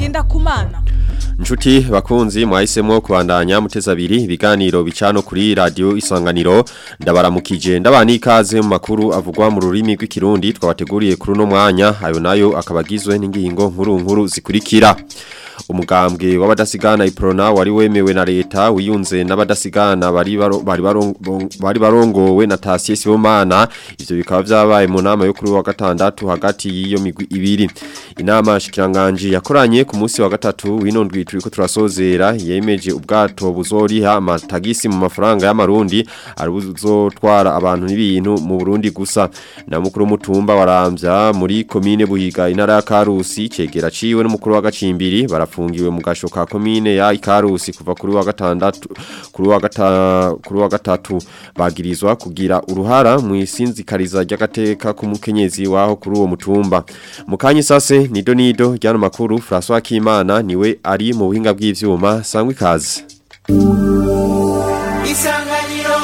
Ngendakumana Nshuti bakunzi mwahisemo kubandanya muteza abiri ibiganiro bicano kuri radio isanganiro ndabaramukije ndabani ikaze mu makuru avugwa mu rurimi rw'ikirundi twabateguriye kuri no mwanya ayo nayo akabagizwe n'ingingo nkuru nkuru zikurikira umugambwe w'abadasigana iprona wari wemewe na leta wiyunze n'abadasigana bari baro, bari barongo, bari barongowe na Tasie Sibomana ivyo bikaba vyabaye mu nama yo kuri wa gatandatu hagati y'iyo migwi ibiri inama shikiranganje yakoranye ku munsi wa gatatu winondwi turiko turasozera yemeje ubwato buzoriha amatagisi mu mafaranga y'amarundi ari buzotwara abantu n'ibintu mu Burundi gusa na mukuru mutumba waramvya muri komine buhiga intara ya Karusi cegera ciwe n'umukuru wa gacimbiri barafungiwe mu gasho ka komine ya Ikarusi kuva kuri wa gatandatu kuri wa gata kuri wa gatatu bagirizwa kugira uruhara mu isinzikariza ry'agateka k'umukenyezi waho kuri uwo mutumba mukanyi sase nido nido ryano makuru François Kimana niwe ari mu buhinga bw'ivyuma sangwe ikaze Isanganiro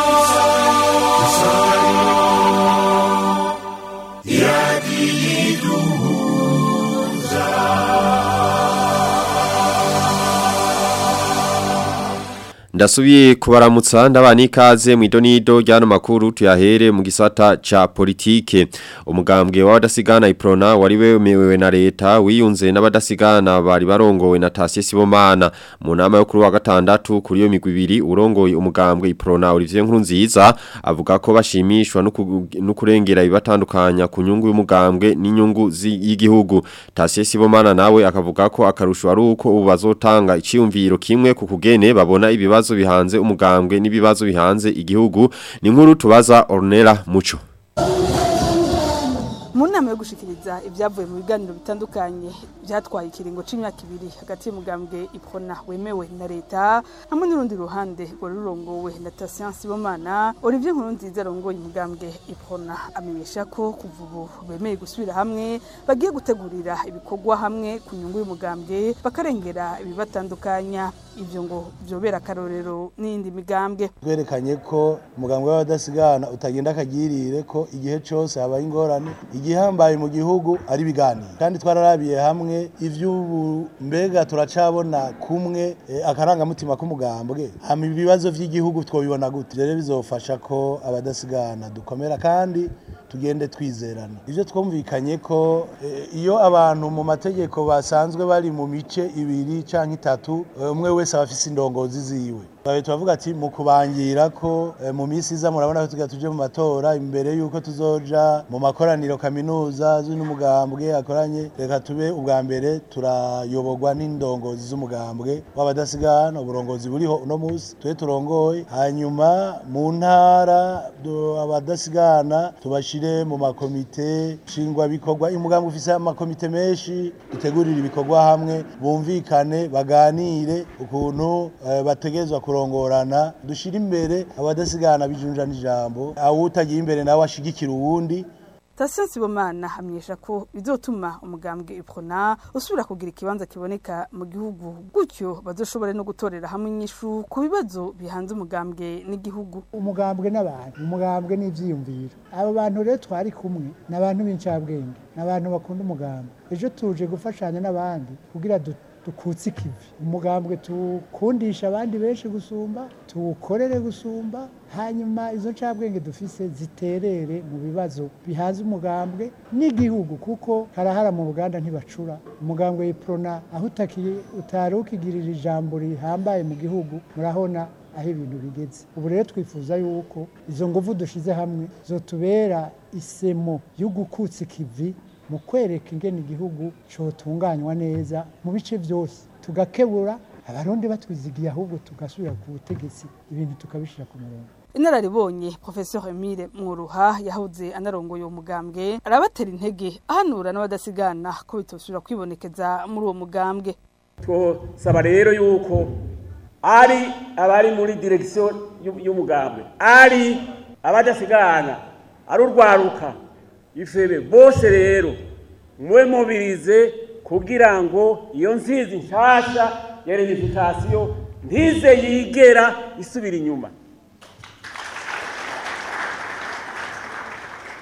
Ndasubiye kubaramutsa ndabani ikaze mu idonido ryano makuru tuyahere mu gisata ca politike umugambwe w'abadasigana iprona wari wemewe na leta wiyunze n'abadasigana bari barongowe na Tasie Sibomana mu nama yo kuri wa gatandatu kuri yo migwi ibiri urongoye umugambwe iprona Olivier Nkurunziza avuga ko bashimishwa no kurengera ibibatandukanya ku nyungu y'umugambwe n'inyungu y'igihugu Tasie Sibomana nawe akavuga ko akarusho ari uko ubu bazotanga iciyumviro kimwe ku kugene babona ibibazo ibibazo bihanze umugambwe n'ibibazo bihanze igihugu ni nkuru tubaza Ornella Muco mu nama yo gushikiriza ibyavuye mu biganiro bitandukanye byatwaye ikiringo c'imyaka ibiri hagati y'umugambwe iprona wemewe na leta hamwe n'urundi ruhande rwari rurongowe na Tasian Sibomana Olivier Nkurunziza arongoye umugambwe iprona amenyesha ko kuva ubu bemeye gusubira hamwe bagiye gutegurira ibikorwa hamwe ku nyungu y'umugambwe bakarengera ibibatandukanya ivyo ngo vyobera akarorero n'indi migambwe twerekanye ko umugambwe w'abadasigana utagenda akagirire ko igihe cose habaye ingorane igihambaye mu gihugu ari biganiro kandi twararabiye hamwe ivy'ubu mbega turacabona kumwe e, akarangamutima k'umugambwe hama ibibazo vy'igihugu twobibona gute rero bizofasha ko abadasigana dukomera kandi tugende twizerana ivyo twumvikanye ko e, iyo abantu mu mategeko basanzwe bari mu mice ibiri canke itatu umwe e, wese aba afise indongozi ziwe Bawe tuvuga ati mu kubangira ko e, mu misi iza murabona ko tuga tuje mu matora imbere yuko tuzoja mu makoraniro kaminuza z'umugambwe akoranye reka tube ubwa mbere turayoborwa n'indongozi z'umugambwe w'abadasigana uburongozi buriho uno musi tube turongoye hanyuma mu ntara abadasigana tubashire mu makomite shingwa bikorwa umugambwe ufise amakomite menshi dutegurira ibikorwa hamwe bumvikane baganire ukuntu e, bategezwa kurongorana dushira imbere abadasigana bijunja n'ijambo awutagiye imbere nawe ashigikira uwundi Tasiyo Sibomana amenyesha ko bizotuma umugambwe iprona usubira kugira ikibanza kiboneka mu gihugu gutyo bazoshobore no gutorera hamwe inyishu ku bibazo bihanze umugambwe n'igihugu umugambwe n'abantu umugambwe n'ivyiyumviro abo bantu rero twari kumwe n'abantu b'incabwenge n'abantu bakunda umugambwe ejo tuje gufashanya n'abandi kugira dukutse ikivi umugambwe tukundisha abandi benshi gusumba tuwukorere gusumba hanyuma izo ncabwenge dufise ziterere mu bibazo bihanze umugambwe n'igihugu kuko karahara mu ruganda ntibacura umugambwe yiprona aho utari ukigirira ijambo rihambaye mu gihugu murabona aho ibintu bigeze ubu rero twifuza yuko izo nguvu dushize hamwe zotubera isemo yo gukutsa ikivi mu kwereka ingene igihugu cotunganywa neza mu bice byose tugakebura abarundi batwizigiye ahubwo tugasubira ku butegetsi ibintu tukabishira ku murongo inararibonye professeur Emile Mwuruha yahoze anarongoye uwo mugambwe arabatera intege ahanura n'abadasigana ko bitosubira kwibonekeza muri uwo mugambwe twosaba rero yuko ari abari muri direction y'umugambwe ari abadasigana ari urwaruka ifebe bose rero mwe mubirize kugira ngo iyo nsizi nshasha ya reunification ntize yigera isubira inyuma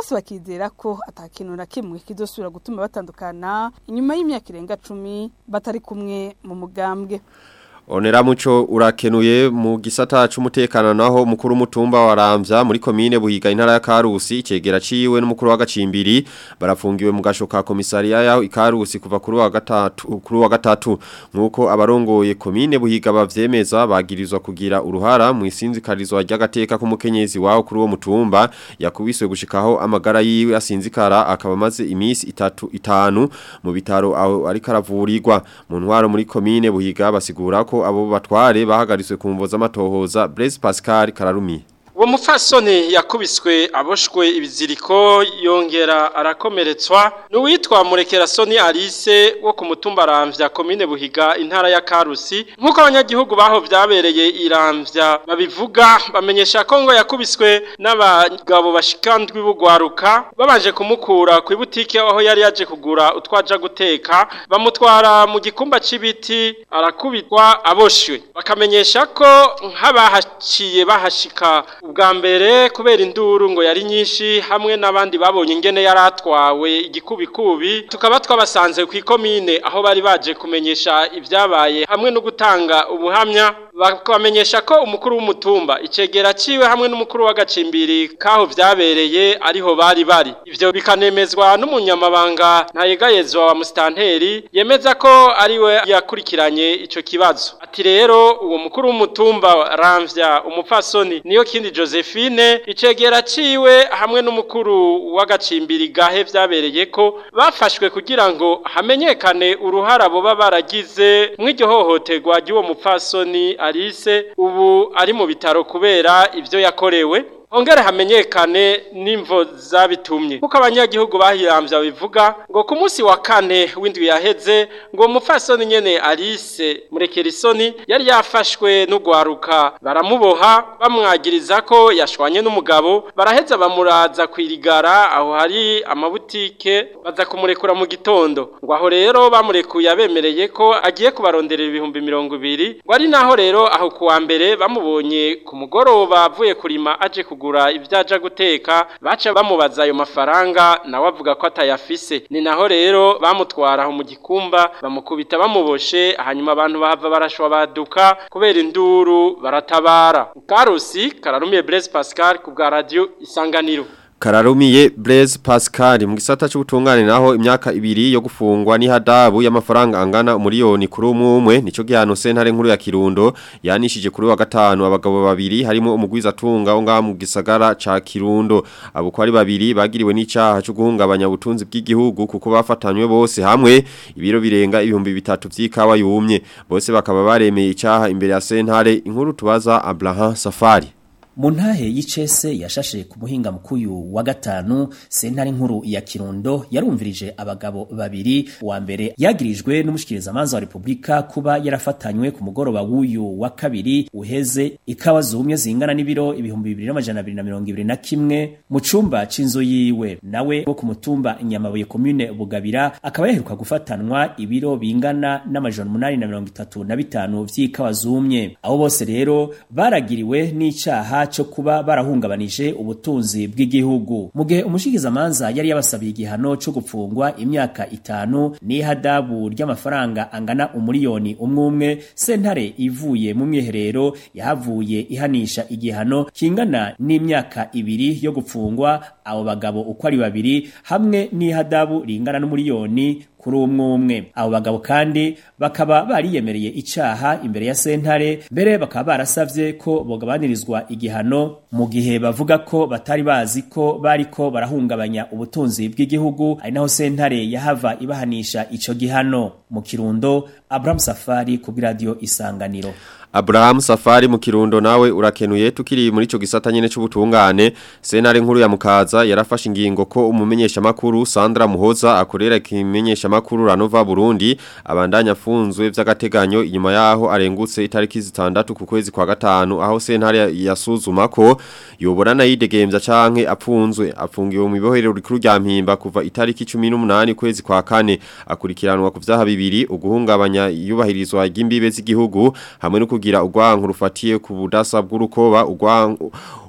bose bakizera ko atakintu na kimwe kizosubira gutuma batandukana inyuma y'imyaka irenga cumi batari kumwe mu mugambwe Onera muco urakenuye mu gisata c'umutekano naho mukuru mutumba waramvya muri komine buhiga intara ya Karusi cegera ciwe n'umukuru wa gacimbiri barafungiwe mu gashoka komisariya yaho ikarusi kuva kuri wa gatatu kuri wa gatatu nkuko abarongoye komine buhiga bavyemeza bagirizwa kugira uruhara mu isinzikarizwa ry'agateka k'umukenyezi waho kuri uwo mutumba yakubiswe gushikaho amagara yiwe asinzikara akaba maze imisi itatu itanu mu bitaro aho ariko aravurirwa mu ntwaro muri komine buhiga basigura ko abo batware bahagariswe ku mvo z'amatohoza Blaise Pascal Kararumi uwo mupfasoni yakubiswe aboshwe ibiziriko yongera arakomeretswa n'uwitwa murekerasoni alice wo ku mutumba aramvya komine buhiga intara ya karusi nk'uko abanyagihugu baho vyabereye iramvya babivuga bamenyesha ko ngo yakubiswe n'abagabo bashikandwi bugwaruka babanje kumukura ku ibutike aho yari yaje kugura utwaja guteka bamutwara mu gikumba c'ibiti arakubitwa aboshwe bakamenyesha ko nk'abahaciye bahashika ubwa mbere kubera induru ngo yari nyinshi hamwe n'abandi babonye ingene yari atwawe igikubikubi tukaba twabasanze ku ikomine aho bari baje kumenyesha ibyabaye hamwe no gutanga ubuhamya bakamenyesha ko umukuru w'umutumba icegera ciwe hamwe n'umukuru w'agacimbiri kaho vyabereye ariho bari bari ivyo bikanemezwa n'umunyamabanga ntayegayezwa wa mustanteri yemeza ko ariwe yakurikiranye ico kibazo ati rero uwo mukuru w'umutumba ramvya umupfasoni niyo kindi Josephine icegera ciwe hamwe n'umukuru w'agacimbiri gahe vyabereye ko bafashwe kugira ngo hamenyekane uruhara boba baragize mw'iryo hohoterwa ry'uwo mupfasoni Alice ubu ari mu bitaro kubera ivyo yakorewe Ongere hamenyekane n'imvo zabitumye. Kuko abanyagihugu bahirambya bivuga ngo ku munsi wa kane w'indwi yaheze ngo umupfasoni nyene Alice Murekerisoni yari yafashwe n'ugwaruka baramuboha bamwagiriza ko yashwanye n'umugabo baraheza bamuraza kwirigara aho hari amabutike baza kumurekura mu gitondo ngo aho rero bamurekuye abemereye ko agiye kubaronderera ibihumbi mirongo ibiri ngo ari naho rero aho kuwa mbere bamubonye ku mugoroba avuye kurima aje kugura kugura ibyaja guteka baca bamubaza ayo mafaranga nawe avuga ko atayafise ni naho rero bamutwara aho mu gikumba bamukubita bamuboshe hanyuma abantu bahava barashwa baduka kubera induru baratabara karusi kararumiye Blaise Pascal ku bwa radio isanganiro Kararumiye Blaise Pascal mu gisata cy'ubutungane naho imyaka ibiri yo gufungwa ni hadabu y'amafaranga angana umuriyoni kuri umwe umwe nico gihano sentare nkuru ya Kirundo yanishije kuri wa gatanu abagabo babiri harimo umugwiza tunga onga mu gisagara ca Kirundo abo ko ari babiri bagiriwe n'icaha cyo guhungabanya ubutunzi bw'igihugu kuko bafatanywe bose hamwe ibiro birenga ibihumbi bitatu vy'ikawa yumye bose bakaba baremeye icaha imbere ya sentare inkuru tubaza Abraham Safari mu ntahe y'icese yashashe ku muhinga mukuyu wa gatanu sentare nkuru ya Kirundo yarumvirije abagabo babiri wa mbere yagirijwe n'umushikirizamanza wa Republika kuba yarafatanywe ku mugoroba w'uyu wa kabiri uheze ikawa zumye zingana n'ibiro ibihumbi bibiri n'amajana abiri na mirongo ibiri na kimwe mu cumba c'inzu yiwe nawe wo ku mutumba Nyamabuye commune Bugabira akaba yaheruka gufatanwa ibiro bingana n'amajana umunani na mirongo itatu na bitanu vy'ikawa zumye abo bose rero baragiriwe n'icaha cyo kuba barahungabanije ubutunzi bw'igihugu mu gihe umushikizamanza yari yabasabiye igihano cyo gupfungwa imyaka itanu n'ihadabu ry'amafaranga angana umuriyoni umwe umwe sentare ivuye mu mwiherero yahavuye ihanisha igihano kingana n'imyaka ibiri yo gupfungwa abo bagabo uko ari babiri hamwe n'ihadabu ringana n'umuriyoni kuri umwe umwe abo bagabo kandi bakaba bariyemereye icaha imbere ya sentare mbere bakaba barasavye ko bogabanirizwa igihano mu gihe bavuga ko batari bazi ko bariko barahungabanya ubutunzi bw'igihugu ari naho sentare yahava ibahanisha ico gihano mu kirundo Abraham Safari ku radio Isanganiro Abraham Safari mu kirundo nawe urakenuye tukiri muri ico gisata nyene c'ubutungane senare nkuru ya mukaza yarafashe ingingo ko umumenyesha makuru Sandra Muhoza akorera kimenyesha makuru Ranova Burundi abandanya afunzwe vy'agateganyo inyuma yaho arengutse itariki zitandatu ku kwezi kwa gatanu aho sentare yasuzuma ko yoborana yidegemvya canke apfunzwe afungiwe mu bibohero rikuru rya mpimba kuva itariki 18 kwezi kwa kane akurikiranwa ku vyaha bibiri uguhungabanya yubahirizwa ry'imbibe z'igihugu hamwe no kugira urwanko rufatiye ku budasa bw'urukoba urwanko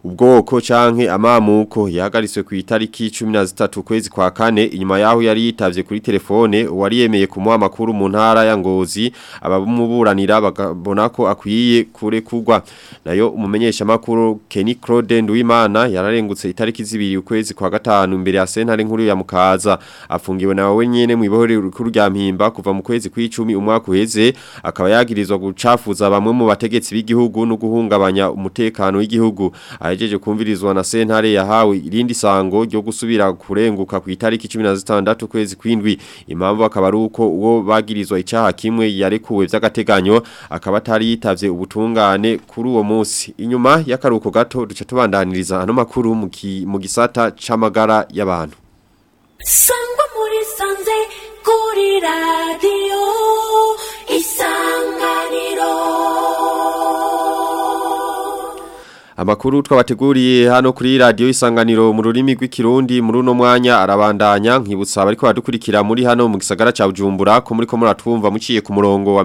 ubwoko canke amamuko yahagariswe ku itariki 13 kwezi kwa kane inyuma yaho yari yitavye kuri telefone wari yemeye kumuha amakuru mu ntara ya Ngozi abamuburanira bagabona ko akwiye kure kugwa nayo umumenyesha makuru Kenny Claude Nduwimana yararengutse itariki zibiri ukwezi kwa gatanu imbere ya sentare nkuru ya Mukaza afungiwe nawe nyene mu ibohore rikuru rya Mpimba kuva mu kwezi kw'icumi umwaka uheze akaba yagirizwa gucafuza bamwe mu bategetsi b'igihugu no guhungabanya umutekano w'igihugu ahejeje kumvirizwa na sentare yahawe irindi sango ryo gusubira kurenguka ku itariki 16 kwezi kwindwi impamvu akaba ari uko uwo bagirizwa icaha kimwe yarekuwe vy'agateganyo akaba atari yitavye ubutungane kuri uwo munsi inyuma y'akaruko gato duca tubandaniriza ano makuru mu ki- mu gisata c'amagara y'abantu sangwa muri sanze kuri radiyo isanganiro Amakuru twabateguriye hano kuri radio isanganiro mu rurimi rw'ikirundi muri uno mwanya arabandanya nkibutsa abariko badukurikira muri hano mu gisagara ca Bujumbura ko muri ko muratwumva muciye ku murongo wa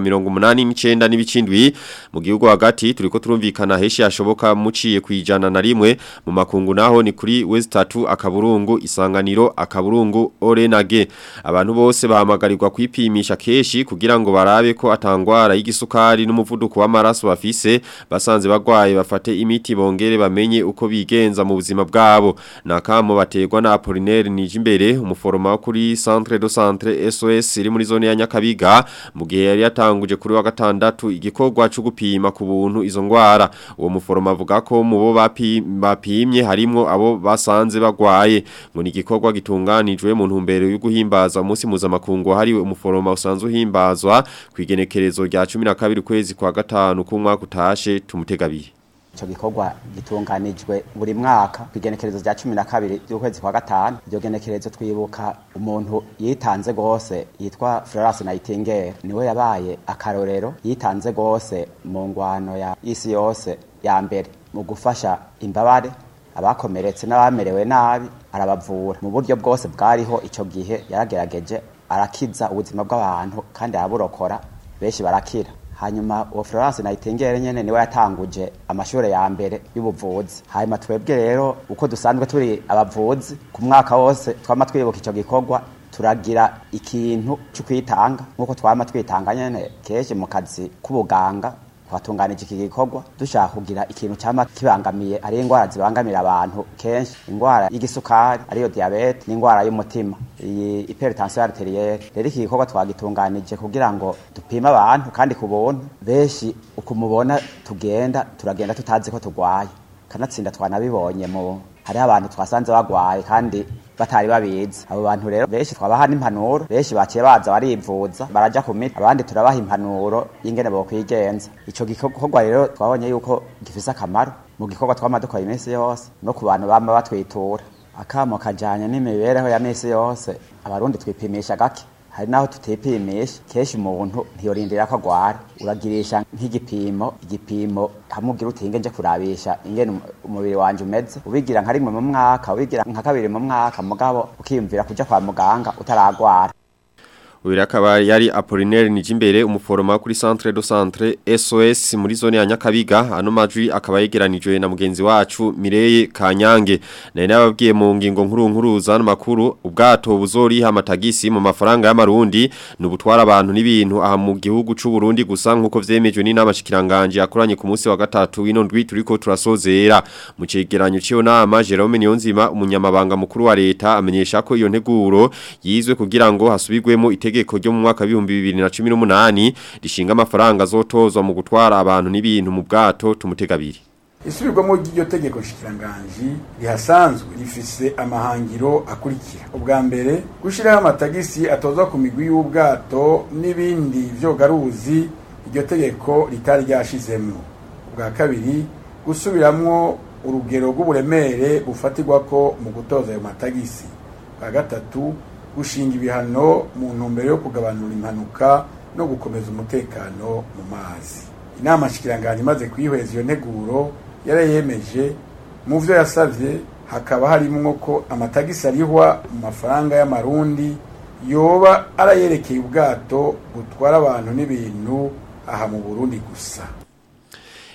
89 n'ibicindwi mu gihugu hagati turiko turumvikana heshi yashoboka muciye kwijana na rimwe mu makungu naho ni kuri West 3 akaburungu isanganiro akaburungu Orenage abantu bose bahamagarirwa kwipimisha keshi kugira ngo barabe ko atangwara y'igisukari n'umuvuduko w'amaraso bafise basanze bagwaye bafate imiti bongere bamenye uko bigenza mu buzima bwabo nakamo bategwa na Apollinaire Nijimbere umuforoma wo kuri Centre de Centre SOS iri muri zone ya Nyakabiga mu gihe yari yatanguje kuri wa gatandatu igikorwa cyo gupima ku buntu izo ngwara uwo muforoma avuga ko mu bo bapi- bapimye harimo abo basanze bagwaye ngo ni igikorwa gitunganijwe mu ntumbero yo guhimbaza umunsi mpuzamakungu hariwe umuforoma usanzwe uhimbazwa ku igenekerezo rya 12 kwezi kwa gatanu k'umwaka utashe tumutegabire Ico gikorwa gitunganijwe buri mwaka ku igenekerezo rya cumi na kabiri ry'ukwezi kwa gatanu iryo genekerezo twibuka umuntu yitanze gose yitwa Florence Nightingale niwe yabaye akarorero yitanze gose mu ngwano ya isi yose ya mbere mu gufasha imbabare abakomeretse n'abamerewe nabi arabavura mu buryo bwose bwariho ico gihe yaragerageje arakiza ubuzima bw'abantu kandi araburokora benshi barakira hanyuma uwo Florence Nightingale nyene niwe yatanguje amashure ya mbere y'ubuvuzi hanyuma twebwe rero uko dusanzwe turi abavuzi ku mwaka wose twama twibuka ico gikorwa turagira ikintu cyo kwitanga nk'uko twama twitanga nyene kenshi mu kazi k'ubuganga twatunganije iki gikorwa dushaka kugira ikintu cyama kibangamiye ari indwara zibangamira abantu kenshi indwara y'igisukari ariyo diabete n'indwara y'umutima iyi hypertension arterielle rero iki gikorwa twagitunganije kugira ngo dupime abantu kandi ku buntu benshi uko mubona tugenda turagenda tutazi ko turwaye kanatsinda twanabibonye mu hariho abantu twasanze bagwaye kandi batari babizi abo bantu rero benshi twabaha n'impanuro benshi baciye baza barivuza baraja ku miti abandi turabaha impanuro y'ingene bokwigenza ico gikorwa rero twabonye yuko gifise akamaro mu gikorwa twama dukora iminsi yose no ku bantu bama batwitura akamo kajanye n'imibereho ya misi yose abarundi twipimisha gake hari naho tutipimisha kenshi umuntu ntiyorindira ko agwara uragirisha nk'igipimo igipimo hamwe ugira uti nje kurabisha ingene um- umubiri wanje umeze ubigira nka rimwe mu mwaka ubigira nka kabiri mu mwaka mugabo ukiyumvira kuja kwa muganga utaragwara Uyu akaba yari Apollinaire Nijimbere umuforoma kuri Centre de Centre SOS muri zone ya Nyakabiga ano majwi akaba yegeranijwe na mugenzi wacu Mireye Kanyange na nababwiye mu ngingo nkuru nkuru zano makuru ubwato buzori amatagisi mu mafaranga y'amarundi nubutwara abantu n'ibintu aha mu gihugu c'u Burundi gusa nkuko vyemejwe n'inama shikiranganje yakoranye ku munsi wa gatatu wino ndwi turiko turasozera mu cegeranyo cyo nama Jerome Niyonzima umunyamabanga mukuru wa leta amenyesha ko iyo nteguro yizwe kugira ngo hasubigwemo itegeko ryo mu mwaka w'ibihumbi bibiri na cumi n'umunani rishinga amafaranga azotozwa mu gutwara abantu n'ibintu mu bwato tumutegabiri isubirwamo ry'iryo tegeko nshikiranganji rihasanzwe rifise amahangiro akurikira ubwa mbere gushyiraho amatagisi atozwa ku migwi y'ubwato n'ibindi vyogaruzi iryo tegeko ritari ryashizemwo ubwa kabiri gusubiramwo urugero rw'uburemere bufatirwako mu gutoza ayo matagisi ubwa gatatu gushinga ibihano mu ntumbero yo kugabanura impanuka no gukomeza umutekano mu mazi inama nshikiranganji imaze kwihweza iyo nteguro yarayemeje mu vyo yasavye hakaba harimwo ko amatagisi arihwa mu mafaranga y'amarundi yoba arayerekeye ubwato butwara abantu n'ibintu aha mu Burundi gusa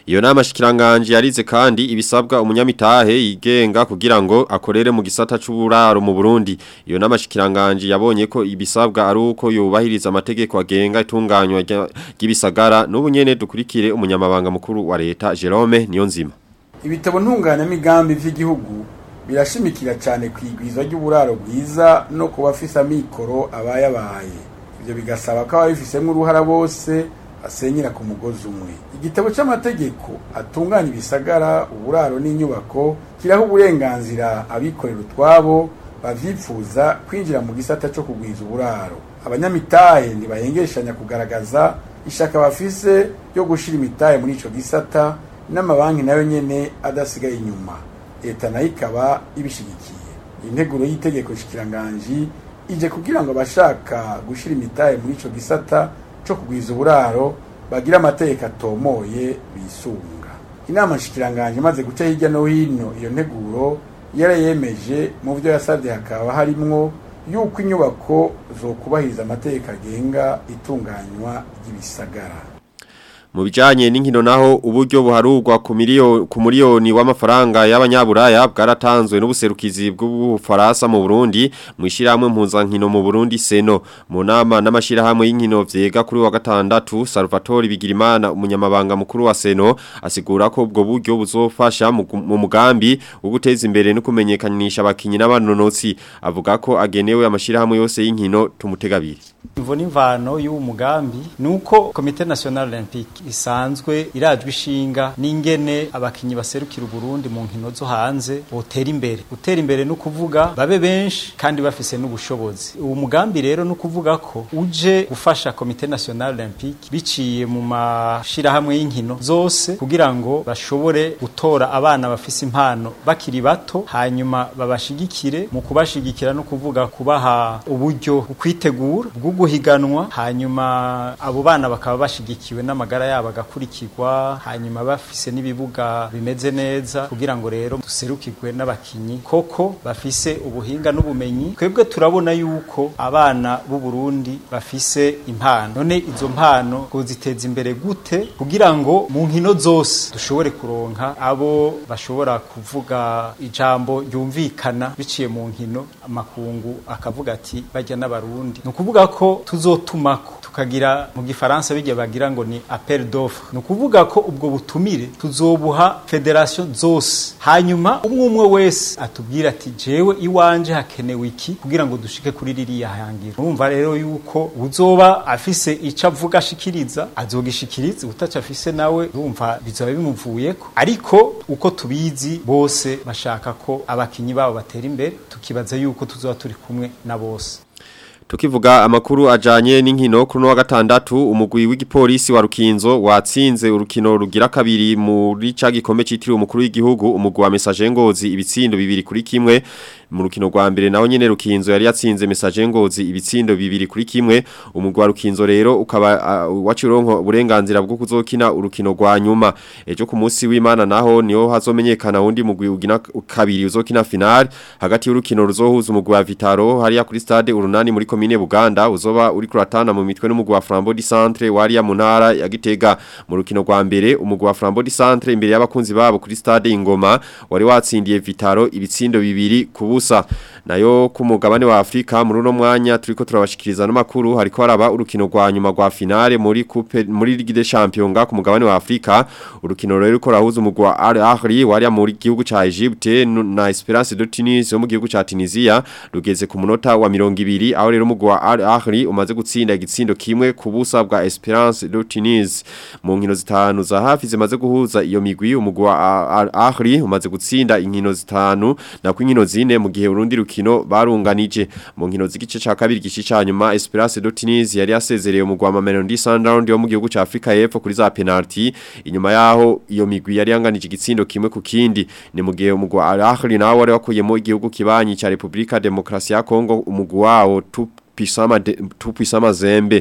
iyo nama shikiranganje yarize kandi ibisabwa umunyamitahe yigenga kugira ngo akorere mu gisata c'uburaro mu Burundi iyo nama shikiranganje yabonye ko ibisabwa ari uko yubahiriza amategeko agenga itunganywa ry'ibisagara n'ubu nyene dukurikire umunyamabanga mukuru wa leta Jerome Niyonzima ibitabo ntunganyamigambi vy'igihugu birashimikira cyane ku igwiza ry'uburaro bwiza no ku bafise amikoro abayabaye ibyo bigasaba ko ababifisemo uruhara bose basenyera ku mugozi umwe igitabo cy'amategeko atunganya ibisagara uburaro n'inyubako kiraho uburenganzira abikorera utwabo bavyifuza kwinjira mu gisata cyo kugwiza uburaro abanyamitahe ntibahengeshanya kugaragaza ishaka bafise ryo gushira imitahe muri ico gisata n'amabanki nayo nyene adasigaye inyuma leta nayo ikaba ibishigikiye integuro y'itegeko nshikiranganji ije kugira ngo abashaka gushira imitahe muri ico gisata co kugwiza uburaro bagira amategeko atomoye bisunga inama nshikiranganji imaze guca hirya no hino iyo nteguro yarayemeje mu byo yasabye hakaba harimwo yuko inyubako zokubahiriza amategeko agenga itunganywa ry'ibisagara mu bijanye n'inkino naho uburyo buharurwa ku miliyoni ku miliyoni w'amafaranga y'abanyaburaya bwaratanzwe n'ubuserukizi bw'ubufaransa mu Burundi mu ishiramwe mpuzankino mu Burundi Seno mu nama n'amashirahamwe y'inkino vyega kuri wa gatandatu Salvatore Bigirimana umunyamabanga mukuru wa Seno asigura ko ubwo buryo buzofasha mu mugambi wo guteza imbere no kumenyekanisha abakinyi n'abanonotsi avuga ko agenewe amashirahamwe yose y'inkino tumutegabiri Imvo n'imvano y'uwo mugambi nuko Komite National Olympique isanzwe irajwe ishinga n'ingene abakinyi baserukira Burundi mu nkino zo hanze botera imbere gutera imbere no kuvuga babe benshi kandi bafise n'ubushobozi uwo mugambi rero no kuvuga ko uje gufasha Komite National Olympique biciye mu mashirahamwe y'inkino zose kugira ngo bashobore gutora abana bafise impano bakiri bato hanyuma babashigikire mu kubashigikira no kuvuga kubaha uburyo kwitegura bwo guhiganwa hanyuma abo bana bakaba bashigikiwe n'amagara yabo agakurikirwa hanyuma bafise n'ibibuga bimeze neza kugira ngo rero duserukirwe n'abakinyi koko bafise ubuhinga n'ubumenyi twebwe turabona yuko abana b'u Burundi bafise impano none izo mpano ziteza imbere gute kugira ngo mu nkino zose dushobore kuronka abo bashobora kuvuga ijambo ryumvikana biciye mu nkino amakungu akavuga ati bajya n'abarundi ni ukuvuga ko tuzotumako tukagira mu gifaransa bijya bagira ngo ni appel d'offre ni ukuvuga ko ubwo butumire tuzobuha federation zose hanyuma umwe umwe wese atubwira ati jewe iwanje hakenewe iki kugira ngo dushike kuri ririya hangiro urumva rero yuko uzoba afise ico avuga ashikiriza azogishikiriza utaca afise nawe urumva bizoba bimuvuyeko ariko uko tubizi bose bashaka ko abakinyi babo batera imbere tukibaza yuko tuzoba turi kumwe na bose Tukivuga amakuru ajanye n'inkino kuri no wa gatandatu umugwi w'igipolisi wa Rukinzo watsinze urukino rugira kabiri muri ca gikombe citiriwe umukuru w'igihugu umugwi wa Message Ngozi ibitsindo bibiri kuri kimwe mu rukino rwa mbere naho nyene Rukinzo yari yatsinze Message Ngozi ibitsindo bibiri kuri kimwe umugwi wa Rukinzo rero ukaba uh, wacironko uburenganzira bwo kuzokina urukino rwa nyuma ejo ku munsi w'Imana naho niho hazomenyekana wundi mugwi ugina kabiri uzokina final hagati y'urukino ruzohuza umugwi wa Vitaro hariya kuri stade urunani muri komine Buganda uzoba uri kuratana mu mitwe n'umugwi wa Flambeau du Centre wariya mu ntara ya Gitega mu rukino rwa mbere umugwi wa Flambeau du Centre imbere y'abakunzi babo kuri stade Ingoma wari watsindiye Vitaro ibitsindo bibiri kubusa nayo ku mugabane wa Afrika muri uno mwanya turiko turabashikiriza n'amakuru hariko haraba urukino rwa nyuma rwa finale muri coupe muri Ligue des Champions ku mugabane wa Afrika urukino rero ruko rahuza umugwi wa Al Ahly wariya muri gihugu ca Egypte na Esperance de Tunis yo mu gihugu ca Tunisia rugeze ku munota wa 200 aho rero umugwi wa Al Ahly umaze gutsinda igitsindo kimwe ku busa bwa Esperance de Tunis mu nkino zitanu za hafi zimaze guhuza iyo migwi umugwi wa Al Ahly umaze gutsinda inkino zitanu na ku inkino zine mu gihe urundi rukino barunganije mu nkino z'igice ca kabiri gishi nyuma Esperance de Tunis yari yasezereye umugwi wa Mamelodi Sundowns yo mu gihugu ca Afrika y'Epfo kuri za penalty inyuma yaho iyo migwi yari yanganije igitsindo kimwe ku kindi ni mu gihe umugwi wa Al Ahly nawe wari wakuyemo igihugu kibanyi ca Republika Demokrasi ya Kongo umugwi wawo tupisama de, tupisama zembe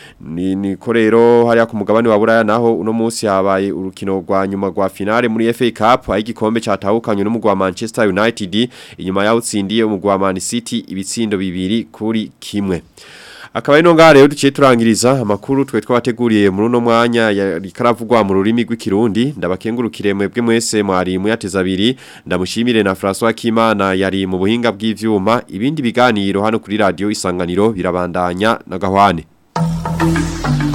ni niko rero hariya ku mugabane wa Buraya naho uno munsi habaye urukino rwa nyuma rwa finale muri FA Cup aho igikombe cyatahukanye n'umugwi wa Manchester United inyuma yaho utsindiye umugwi wa Man City ibitsindo bibiri kuri kimwe Akaba ino ngaha rero duciye turangiriza amakuru twe twabateguriye muri uno mwanya yari karavugwa mu rurimi rw'ikirundi ndabakengurukire mwebwe mwese mwari muyateza abiri ndamushimire na François Kimana yari mu buhinga bw'ivyuma ibindi biganiro hano kuri radio isanganiro birabandanya na gahwane